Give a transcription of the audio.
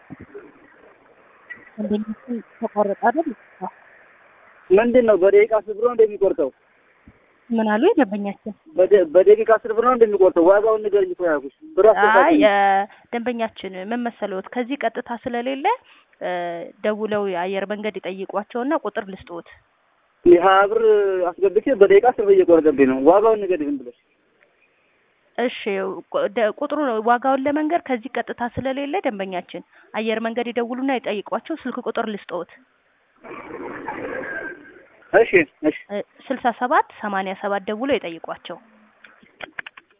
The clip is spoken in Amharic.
ደንበኛችን ተቆረጠ አይደል? ምንድን ነው በደቂቃ አስር ብር ነው እንደሚቆርጠው? ምን አሉ ደንበኛችን? በደ- በደቂቃ አስር ብር ነው እንደሚቆርጠው? ዋጋውን ንገረኝ እኮ ያልኩሽ። ብር አይ አስገባልኝ። እ፣ ደንበኛችን ምን መሰለዎት ከዚህ ቀጥታ ስለሌለ እ፣ ደውለው የአየር መንገድ ይጠይቋቸውና ቁጥር ልስጥዎት። የሀያ ብር አስገብቼ በደቂቃ አስር ብር እየቆረጠብኝ ነው። ዋጋውን ንገረኝ ዝም ብለሽ። እሺ ቁ- ደ- ቁጥሩ ነው ዋጋውን ለመንገር ከዚህ ቀጥታ ስለሌለ ደንበኛችን አየር መንገድ ይደውሉና ይጠይቋቸው። ስልክ ቁጥር ልስጥዎት እሺ እሺ ስልሳ ሰባት ሰማንያ ሰባት ደውለው ይጠይቋቸው።